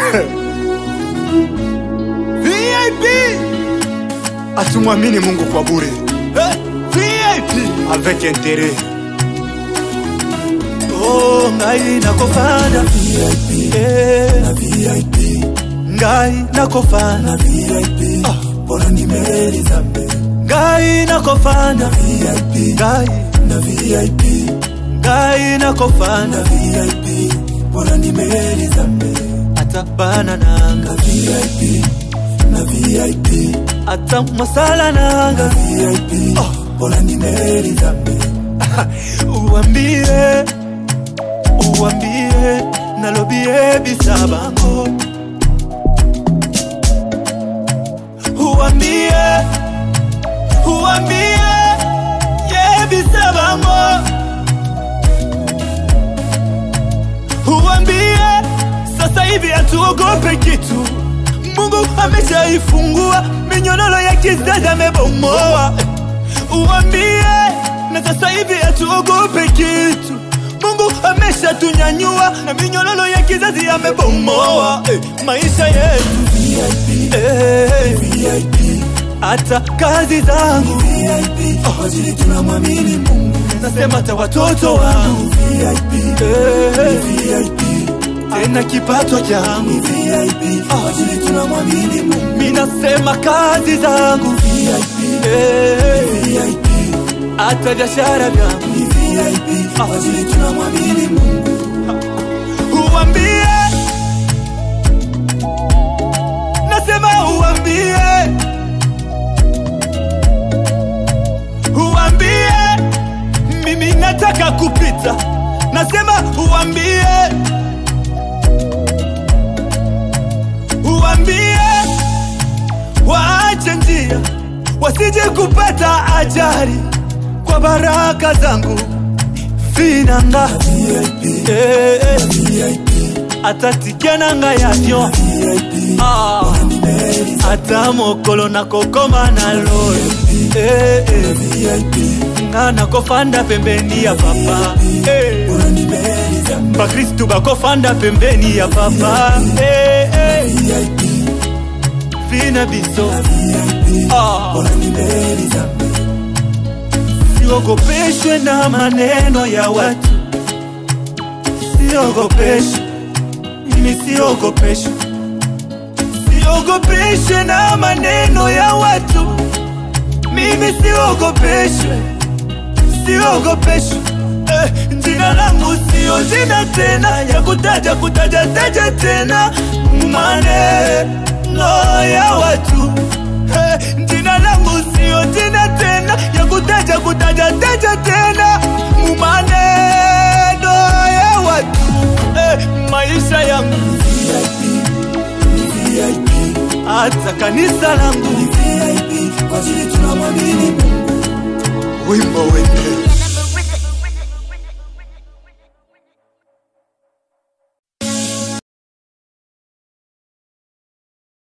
VIP atumwamini Mungu kwa bure eh, VIP avec intérêt. oh ngai nakofanda VIP eh na VIP ngai nakofanda VIP ah bora nimeli zambe ngai nakofanda VIP ngai na VIP ngai nakofanda VIP bora nimeli zambe ata bana nanga VIP na VIP ata masala nanga VIP oh bora nimeli zambe uambie uambie nalobie bisabango uambie uambie ye bisabango uambie sasa hivi hatuogope kitu mungu ameshaifungua minyonoro ya kizazi amebomoa uambie na sasa hivi hatuogope kitu mungu ameshatunyanyua na minyololo ya kizazi amebomoa eh, maisha yetu eh, hata kazi zangu oh, tunamwamini mungu nasema hata watoto wangu eh, tena kipato changu oh, tunamwamini mungu minasema kazi zangu eh, hata biashara vyangu Ah, tunamwamini Mungu. Uambie, nasema uambie, uambie, mimi nataka kupita, nasema uambie, uambie, waache njia, wasije kupata ajali kwa baraka zangu finanga Eh, eh. atatikia nanga yavyo Ah, ata mokolo nakokoma na loyo Eh, eh. nga nakofanda pembeni ya papa Eh. bakristu bakofanda pembeni ya papa Eh, eh. fina biso Ah. siogopeshwe na maneno ya watu siogopeshwe mimi siogopeshwe siogopeshwe na maneno ya watu mimi siogopeshwe siogopeshwe eh, jina langu sio jina tena ya kutaja kutaja taja tena maneno ya watu eh, jina langu sio jina tena ya kutaja kutaja taja tena maneno ya watu eh, maisha yangu hata kanisa langu wimbo wetu